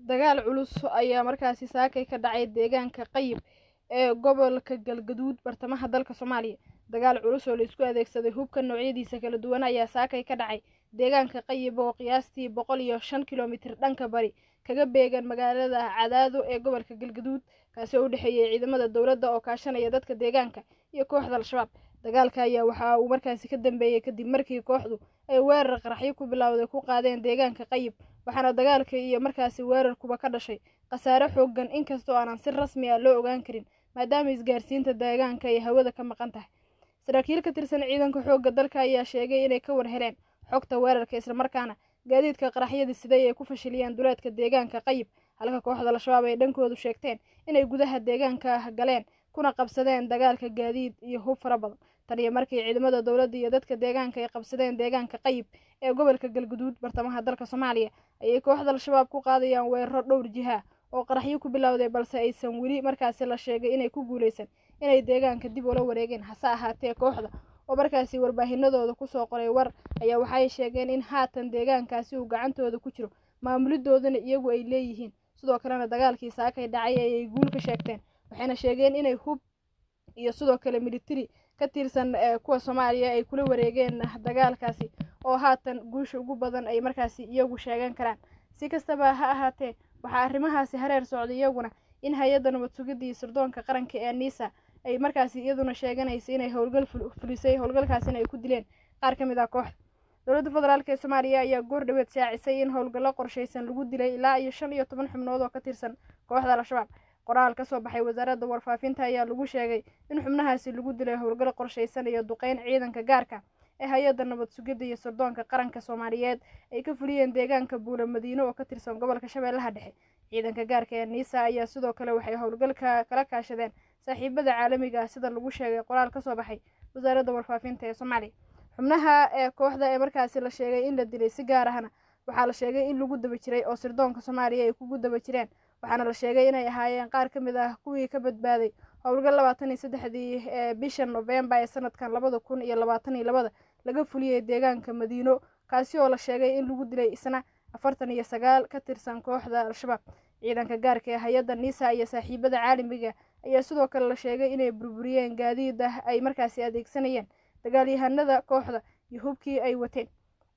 dagaal culus ayaa markaasi saakay ka dhacay deegaanka qayib ee gobolka galgaduud bartamaha dalka soomaaliya dagaal culus oo laisku adeegsaday hubka noocyadiisa kala duwan ayaa saakay ka dhacay deegaanka qayib oo qiyaastii boqol iyo shan kilomitir dhanka bari kaga beegan magaalada cadaado ee gobolka galgaduud kaasi oo u dhexeeyay ciidamada dowladda oo kaashanaya dadka deegaanka iyo kooxda al-shabaab dagaalka ayaa waxa uu markaasi ka dambeeyey kadib markii kooxdu ay weerar qaraxyo ku bilowday ku qaadeen deegaanka qayib waxaana dagaalka iyo markaasi weerarkuba ka dhashay khasaare xoogan inkastoo aanan si rasmi ah loo ogaan karin maadaama isgaarsiinta deegaanka ay hawada ka maqan tahay saraakiil ka tirsan ciidanka xoogga dalka ayaa sheegay inay ka war heleen xogta weerarka islamarkaana gaadiidka qaraxyadii siday ay ku fashiliyeen duleedka deegaanka qayib halka kooxda al-shabaab ay dhankoodu sheegteen inay gudaha deegaanka galeen kuna qabsadeen dagaalka gaadiid iyo hub fara badan tan iyo markii ciidamada dowladda iyo dadka deegaanka ay qabsadeen deegaanka qayib ee gobolka galguduud bartamaha dalka soomaaliya ayay kooxda al-shabaab ku qaadayaan weeraro dhowr jiha oo qaraxyo ku bilowday balse aysan weli markaasi la sheegay inay ku guuleysan inay deegaanka dib ula wareegeen hase ahaatee kooxda oo markaasi warbaahinadooda kusoo qoray war ayaa waxay sheegeen in haatan deegaankaasi uu gacantooda ku jiro maamulidoodana iyagu ay leeyihiin sidoo kalena dagaalkii saakay dhacay ayay guul ka sheegteen waxayna sheegeen inay hub iyo sidoo kale militari ka tirsan kuwa soomaaliya ay kula wareegeen dagaalkaasi oo haatan guusha ugu badan ay markaasi iyagu sheegan karaan si kastaba ha ahaatee waxaa arrimahaasi hareer socday iyaguna in hay-adda nabad sugidda iyo sirdoonka qaranka ee nisa ay markaasi iyaduna sheeganaysa inay howlgal fulisay howlgalkaasina ay ku dileen qaar ka mid ah kooxda dowladda federaalk ee soomaaliya ayaa goor dhaweed shaacisay in howlgallo qorshaysan lagu dilay ilaa iyo shan iyo toban xubnood oo ka tirsan kooxda al-shabaab qoraal ka soo baxay wasaaradda warfaafinta ayaa lagu sheegay in xubnahaasi lagu dilay howlgal qorshaysan iyo duqeyn ciidanka gaarka ee hay-adda nabad sugidda iyo sirdoonka qaranka soomaaliyeed ay ka fuliyeen deegaanka buula madiine oo ka tirsan gobolka shabeellaha dhexe ciidanka gaarka ee niisa ayaa sidoo kale waxay howlgalka kala kaashadeen saaxiibada caalamiga ah sida lagu sheegay qoraal ka soo baxay wasaaradda warfaafinta ee soomaaliya xubnaha ee kooxda ee markaasi la sheegay in la dilay si gaar ahna waxaa la sheegay in lagu daba jiray oo sirdoonka soomaaliya ay kugu daba jireen waxaana la sheegay inay ahaayeen qaar ka mid ah kuwii ka badbaaday howlgal labaatan iyo saddexdii ee bisha novembar ee sanadkan labada kun iyo labaatan iyo labada laga fuliyey deegaanka madiino kaasi oo la sheegay in lagu dilay isna afartan iyo sagaal ka tirsan kooxda al-shabaab ciidanka gaarka ee hay-adda nisa iyo saaxiibada caalamiga ayaa sidoo kale la sheegay inay burburiyeen gaadiid ah ay markaasi adeegsanayeen dagaalyahanada kooxda iyo hubkii ay wateen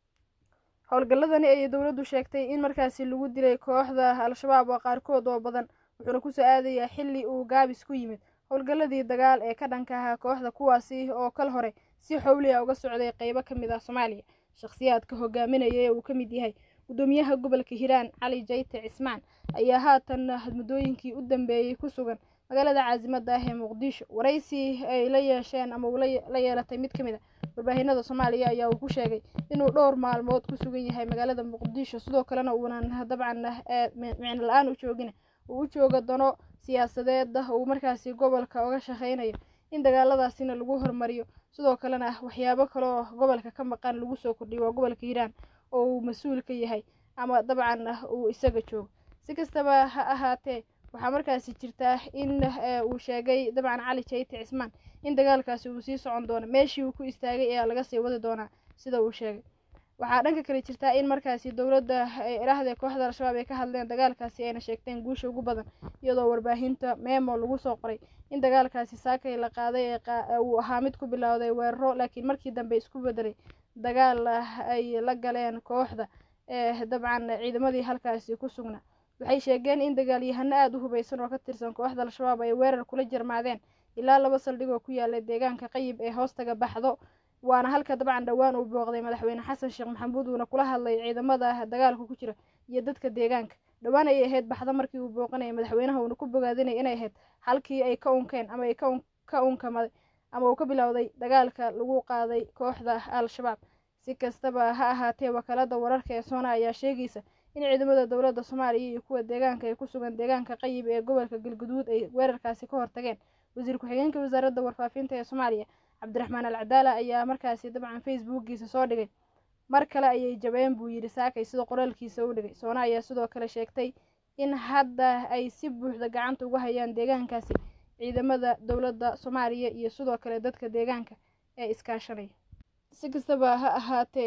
howlgalladani ayay dowladdu sheegtay in markaasi lagu dilay kooxda al-shabaab oo qaarkood oo badan wuxuuna kusoo aadayaa xilli uu gaabis ku yimid howlgalladii dagaal ee ka dhanka ahaa kooxda kuwaasi oo kal hore si xowli ah uga socday qeybo ka mid ah soomaaliya shakhsiyaadka hogaaminaya ee uu ka mid yahay gudoomiyaha gobolka hiiraan cali jayte cismaan ayaa haatan muddooyinkii u dambeeyey ku sugan magaalada caasimada ah ee muqdisho waraysi ay la yeesheen ama uu la yeelatay mid ka mid a warbaahinada soomaaliya ayaa uu ku sheegay inuu dhowr maalmood ku sugan yahay magaalada muqdisho sidoo kalena uunan dabcan micno la-aan u joogin uu u jooga dano siyaasadeed uu markaasi gobolka uga shaqeynayo in dagaaladaasina lagu hormariyo sidoo kalena waxyaabo kaleoo gobolka ka maqan lagu soo kordhiyo waa gobolka hiiraan oo uu mas-uul ka yahay ama dabcan uu isaga joogo si kastaba ha ahaatee waxaa markaasi jirtaa in uu sheegay dabcan cali jayte cismaan in dagaalkaasi uu sii socon doono meeshii uu ku istaagay ayaa laga sii wadi doonaa sida uu sheegay waxaa dhanka kale jirtaa in markaasi dowladda ilaahda kooxda al-shabaab ay ka hadleen dagaalkaasi ayna sheegteen guusha ugu badan iyadoo warbaahinta memo lagu soo qoray in dagaalkaasi saakay la qaaday uu ahaa mid ku bilowday weeraro laakiin markii dambe isku bedelay dagaal ay la galeen kooxda ee dabcan ciidamadii halkaasi ku sugnaa waxay sheegeen in dagaalyahano aada u hubeysan oo ka tirsan kooxda al-shabaab ay weerar kula jarmaadeen ilaa laba saldhig oo ku yaala deegaanka qayib ee hoostaga baxdo waana halka dabcan dhowaan uu booqday madaxweyne xasan sheekh maxamuud uuna kula hadlay ciidamada dagaalka ku jira iyo dadka deegaanka dhowaan ayay ahayd baxdo markii uu booqanayay madaxweynaha uuna ku bogaadinay inay ahayd halkii ay ka unkeen ama ay ka unkamaday ama uu ka bilowday dagaalka lagu qaaday kooxda al-shabaab si kastaba ha ahaatee wakaalada wararka ee soona ayaa sheegaysa in ciidamada dowladda soomaaliya iyo kuwa deegaanka ay ku sugan deegaanka qayib ee gobolka galguduud ay weerarkaasi ka hortageen wasiir ku-xigeenka wasaaradda warfaafinta ee soomaaliya cabdiraxmaan al cadaala ayaa markaasi dabcan facebookiisa soo dhigay mar kale ayay jabeen buu yidhi saakay sida qoraalkiisa u dhigay soona ayaa sidoo kale sheegtay in hadda ay si buuxda gacanta uga hayaan deegaankaasi ciidamada dowladda soomaaliya iyo sidoo kale dadka deegaanka ee iskaashanaya si kastaba ha ahaatee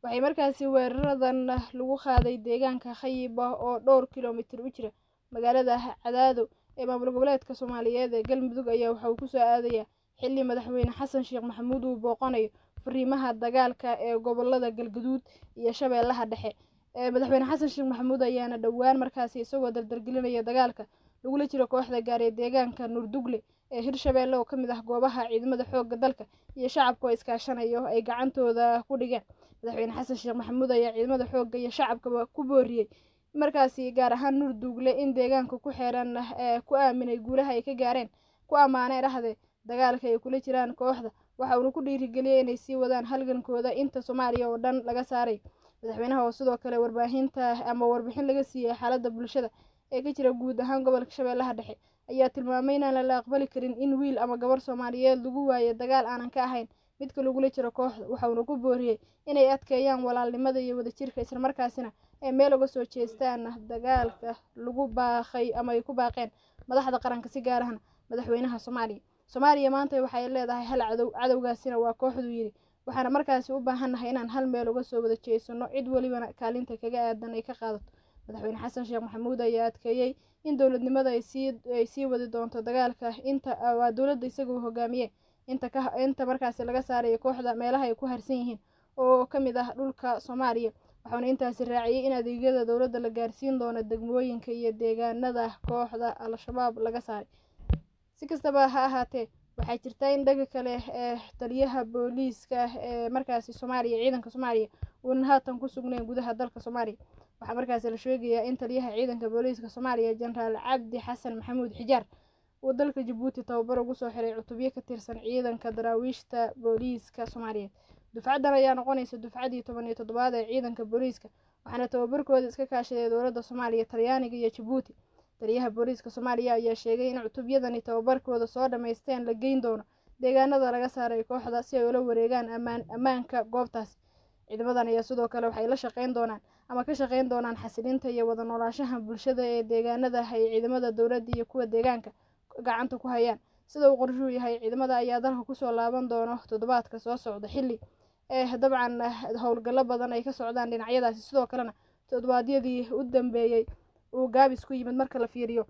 waxay markaasi weeraradan lagu qaaday deegaanka khayiba oo dhowr kilomitir u jira magaalada cadaado ee maamul goboleedka soomaaliyeed ee galmudug ayaa waxa uu kusoo aadayaa xilli madaxweyne xasan sheekh maxamuud uu booqanayo fariimaha dagaalka ee gobolada galgaduud iyo shabeellaha dhexe madaxweyne xasan sheekh maxamuud ayaana dhowaan markaasi isagoo dardargelinaya dagaalka lagula jiro kooxda gaaree deegaanka nuurdugle ee hirshabeelle oo ka mid ah goobaha ciidamada xoogga dalka iyo shacabka oo iskaashanayo ay gacantooda ku dhigeen madaxweyne xasan sheekh maxamuud ayaa ciidamada xoogga iyo shacabkaba ku booriyey markaasi gaar ahaan nuurdugle in deegaanka ku xeeran ku aaminay guulaha ay ka gaareen ku ammaanay dhahde dagaalka ay kula jiraan kooxda waxa uuna ku dhiirigeliyey inay sii wadaan halgankooda inta soomaaliya oo dhan laga saaray madaxweynaha oo sidoo kale warbaahinta ama warbixin laga siiyey xaaladda bulshada ee ka jira guud ahaan gobolka shabeellaha dhexe ayaa tilmaamay inaan la aqbali karin in wiil ama gabar soomaaliyeed lagu waayo dagaal aanan ka ahayn midka lagula jiro kooxda waxauna ku booriyey inay adkeeyaan walaalnimada iyo wadajirka islamarkaasina ay meel uga soo jeestaan dagaalka lagu baaqay ama ay ku baaqeen madaxda qaranka si gaar ahna madaxweynaha soomaaliya soomaaliya maanta waxay leedahay hal cadow cadowgaasina waa kooxduu yidhi waxaana markaasi u baahannahay inaan hal meel uga soo wada jeesano cid welibana kaalinta kaga aadan ay ka qaadato madaxweyne xasan sheekh maxamuud ayaa adkeeyey in dowladnimada ay sii wadi doonto dagaalka inta waa dowladda isagoo hogaamiye inta markaasi laga saarayo kooxda meelaha ay ku harsan yihiin oo ka mid ah dhulka soomaaliya waxauna intaasi raaciyey in adeegyada dowladda la gaarsiin doono degmooyinka iyo deegaanada kooxda al-shabaab laga saaray si kastaba ha ahaatee waxaa jirta in dhaga kale ee taliyaha booliiska ee markaasi soomaaliya ciidanka soomaaliya uunan haatan ku sugnayn gudaha dalka soomaaliya waxaa markaasi la sheegayaa in taliyaha ciidanka booliiska soomaaliya jenaraal cabdi xasan maxamuud xijaar uu dalka jabuuti tababar ugu soo xiray cutubyo ka tirsan ciidanka daraawiishta booliiska soomaaliyeed dufcaddan ayaa noqonaysa dufcadii toban iyo toddobaad ee ciidanka booliiska waxaana tababarkooda iska kaashaday dowladda soomaaliya talyaaniga iyo jabuuti taliyaha booliiska soomaaliya ayaa sheegay in cutubyadani tababarkooda soo dhammaysteen la geyn doono deegaanada laga saaray kooxda si ay ula wareegaan amaan ammaanka goobtaasi ciidamadan ayaa sidoo kale waxay la shaqeyn doonaan ama ka shaqeyn doonaan xasilinta iyo wada noolaashaha bulshada ee deegaanada ay ciidamada dowladda iyo kuwa deegaanka gacanta ku hayaan sida uu qorshuu yahay ciidamada ayaa dalka kusoo laaban doono toddobaadka soo socda xilli ee dabcan howlgallo badan ay ka socdaan dhinacyadaasi sidoo kalena toddobaadyadii u dambeeyey uu gaabis ku yimid marka la fiiriyo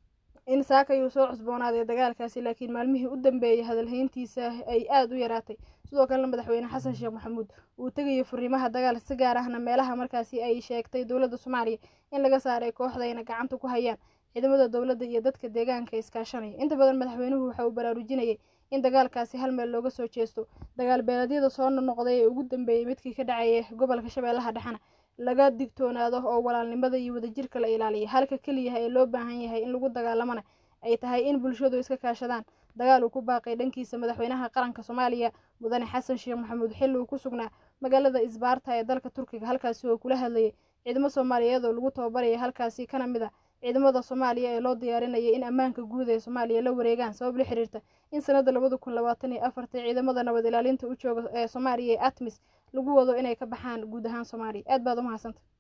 in saakay uu soo cusboonaaday dagaalkaasi laakiin maalmihii u dambeeyey hadalhayntiisa ay aada u yaraatay sidoo kalena madaxweyne xasan sheekh maxamuud uu tegayay furiimaha dagaal si gaar ahna meelaha markaasi ay sheegtay dowladda soomaaliya in laga saaray kooxdayna gacanta ku hayaan ciidamada dowladda iyo dadka deegaanka iskaashanaya inta badan madaxweynuhu waxa uu baraarujinayay in dagaalkaasi hal meel looga soo jeesto dagaal beeleedyada soo noqnoqday ee ugu dambeeyey midkii ka dhacaya gobolka shabeellaha dhexena laga digtoonaado oo walaalnimada iyo wadajirka la ilaaliya halka keliyaha ee loo baahan yahay in lagu dagaalamana ay tahay in bulshadu iska kaashadaan dagaal uu ku baaqay dhankiisa madaxweynaha qaranka soomaaliya mudane xasan sheekh maxamuud xilli uu ku sugnaa magaalada isbaarta ee dalka turkiga halkaasi oo kula hadlayay ciidamo soomaaliyeed oo lagu tababaraya halkaasi kana mid a ciidamada soomaaliya ee loo diyaarinaya in ammaanka guud ee soomaaliya la wareegaan sabab la xiriirta in sanada labada kun labaatan iyo afarta ciidamada nabad ilaalinta u jooga ee soomaaliya ee atmis lagu wado inay ka baxaan guud ahaan soomaaliya aad baad u mahadsanta